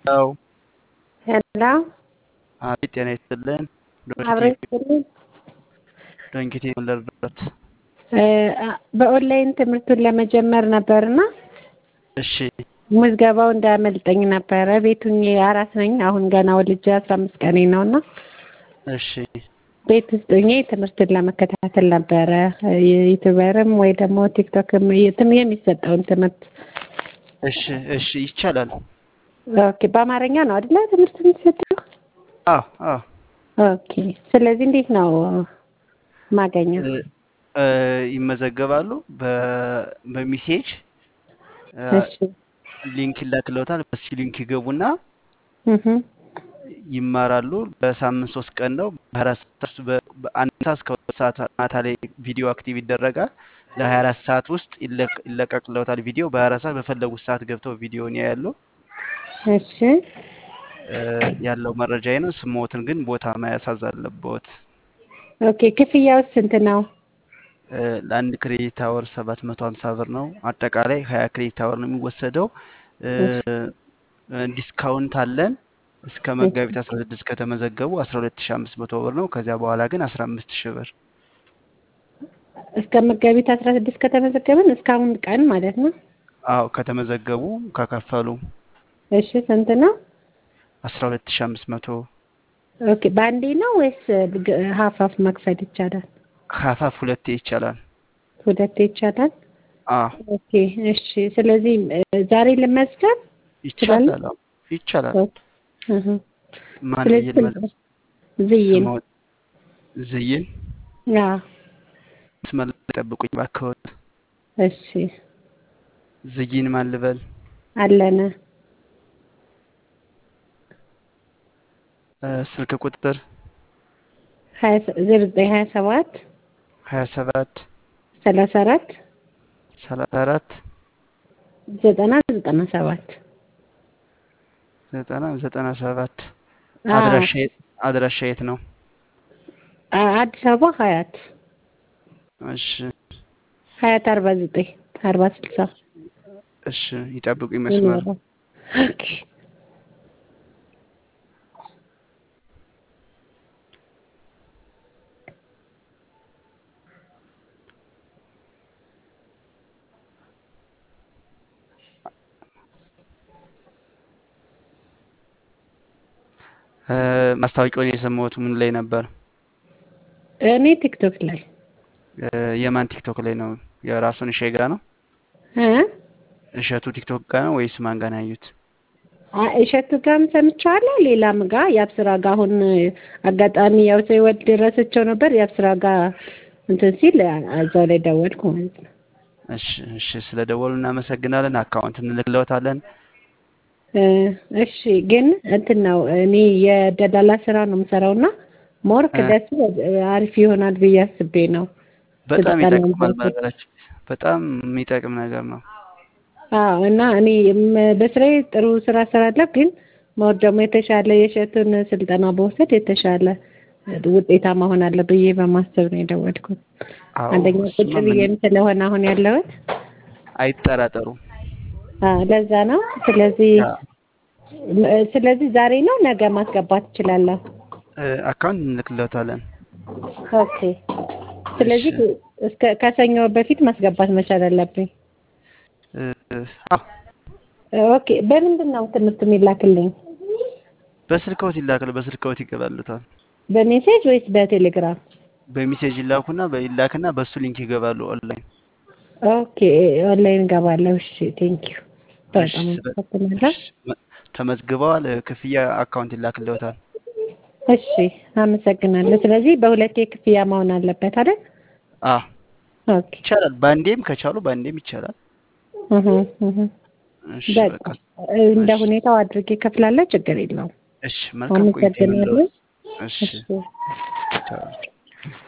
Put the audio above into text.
ሄሎ ሄሎ አቤት፣ ጤና ይስጥልን። አብረን ስልን ዶንኪቲ ለርዳት። በኦንላይን ትምህርቱን ለመጀመር ነበርና እሺ ምዝገባው እንዳያመልጠኝ ነበረ። ቤቱኝ አራስ ነኝ። አሁን ገና ወልጄ አስራ አምስት ቀኔ ነው እና እሺ ቤት ውስጥ ሆኜ ትምህርትን ለመከታተል ነበረ። ዩቱበርም ወይ ደግሞ ቲክቶክም የትም የሚሰጠውን ትምህርት እሺ እሺ ይቻላል። ኦኬ። በአማርኛ ነው አይደለ ትምህርት የሚሰጠው? አዎ አዎ ኦኬ። ስለዚህ እንዴት ነው ማገኘው? እ ይመዘገባሉ በ- በሚሴጅ እ እሺ ሊንክ ይላክለታል። በሲ ሊንክ ይገቡና እህ ይማራሉ። በሳምንት ሶስት ቀን ነው። በአራት ሰዓት በ- በአንድ ሰዓት እስከ ሁለት ሰዓት ማታ ላይ ቪዲዮ አክቲቭ ይደረጋል። ለሀያ አራት ሰዓት ውስጥ ይለቅ- ይለቀቅለታል ቪዲዮ። በሀያ አራት ሰዓት በፈለጉት ሰዓት ገብተው ቪዲዮን ያያሉ። እሺ እ ያለው መረጃ ይህ ነው። ስሞትን ግን ቦታ መያዝ አለብዎት። ኦኬ። ክፍያው ስንት ነው? እ ለአንድ ክሬዲት አወር ሰባት መቶ ሀምሳ ብር ነው። አጠቃላይ ሀያ ክሬዲት አወር ነው የሚወሰደው። እ እ ዲስካውንት አለን እስከ መጋቢት አስራ ስድስት ከተመዘገቡ አስራ ሁለት ሺ አምስት መቶ ብር ነው። ከዚያ በኋላ ግን አስራ አምስት ሺ ብር እስከ መጋቢት አስራ ስድስት ከተመዘገብን እስካሁን ቀን ማለት ነው። አዎ ከተመዘገቡ ከከፈሉ እሺ ስንት ነው? አስራ ሁለት ሺ አምስት መቶ ኦኬ። በአንዴ ነው ወይስ ግ- ሀፍ ሀፍ መክፈል ይቻላል? ሀፋፍ ሁለቴ ይቻላል። ሁለቴ ይቻላል። አዎ ኦኬ እሺ። ስለዚህ እ ዛሬ ልመዝገብ ይቻላል። አዎ ይቻላል። እህ ማን ስለዚህ ይልመዝ ስንት ዝይን ስሞት ዝይን አዎ መስመር ላይ ጠብቁኝ እባክዎት። እሺ ዝይን ማን ልበል? አለነ እ ስልክ ቁጥር ሀያ ሰ- ዜሮ ዘጠኝ ሀያ ሰባት ሀያ ሰባት ሰላሳ አራት ሰላሳ አራት ዘጠና ዘጠና ሰባት ዘጠና ዘጠና ሰባት አዎ አድራሻ የት አድራሻ የት ነው? አ- አዲስ አበባ ሀያት እሺ ሀያት አርባ ዘጠኝ አርባ ስልሳ እሺ ይጠብቁኝ መስመር ይኖራል። ኦኬ እ ማስታወቂያውን የሰማሁት ምን ላይ ነበር? እኔ ቲክቶክ ላይ እ የማን ቲክቶክ ላይ ነው? የራሱን እሸ ጋ ነው? እ እሸቱ ቲክቶክ ጋ ነው ወይስ ማን ጋ ነው ያዩት? አ- እሸቱ ጋርም ሰምቼዋለሁ። ሌላም ጋር የአብስራ ጋር አሁን አጋጣሚ ያው ሳይወድ ረስቸው ነበር። የአብስራ ጋር እንትን ሲል አ- እዛው ላይ ደወልኩ ማለት ነው። እሺ እሺ ስለ ደወሉ እናመሰግናለን። አካውንት እንልክለታለን። እ እሺ ግን እንትን ነው እኔ የደላላ ስራ ነው የምሰራው እና ሞር እ ክደሱ አሪፍ ይሆናል ብዬ አስቤ ነው በጣም ስልጠና ይጠቅማል። መውሰድ። በነገራችን በጣም የሚጠቅም ነገር ነው። አዎ እና እኔ ም- በስራዬ ጥሩ ስራ ስራለሁ፣ ግን ሞር ደግሞ የተሻለ የእሸቱን ስልጠና በወሰድ የተሻለ ውጤታማ እሆናለሁ ብዬ በማሰብ ነው የደወልኩት። አዎ አንደኛ ቁጭ እሱማ ምን ብዬም ስለሆነ አሁን ያለሁት አይጠራጠሩ። አዎ ለዛ ነው። ስለዚህ ያ ም- ስለዚህ ዛሬ ነው ነገ ማስገባት እችላለሁ። እ አካውንት እንልክለታለን። ኦኬ። እሺ ስለዚህ እስከ ከሰኞ በፊት ማስገባት መቻል አለብኝ። እ አዎ ኦኬ። በምንድን ነው ትምህርት የሚላክልኝ? በስልክዎት ይላካል። በስልክዎት ይገባሉታል። በሜሴጅ ወይስ በቴሌግራም? በሜሴጅ ይላኩና በይላክና በሱ ሊንክ ይገባሉ ኦንላይን። ኦኬ ኦንላይን እገባለሁ። እሺ ቴንኪዩ እሺ በጣም ስለ አመሰግናለሁ። እሺ መ- ተመዝግበዋል። እ ክፍያ አካውንት ይላክልዎታል። እሺ አመሰግናለሁ። ስለዚህ በሁለቴ ክፍያ መሆን አለበት አይደል? አዎ ኦኬ ይቻላል። በአንዴም ከቻሉ በአንዴም ይቻላል። እህ እህ እሺ በቃ በቃ እንደ እሺ ሁኔታው አድርጌ እከፍላለሁ። ችግር የለውም። እሺ መልካም ቆይታ አመሰግናለሁ። ይሁንልዎት። እሺ እሺ ቻው።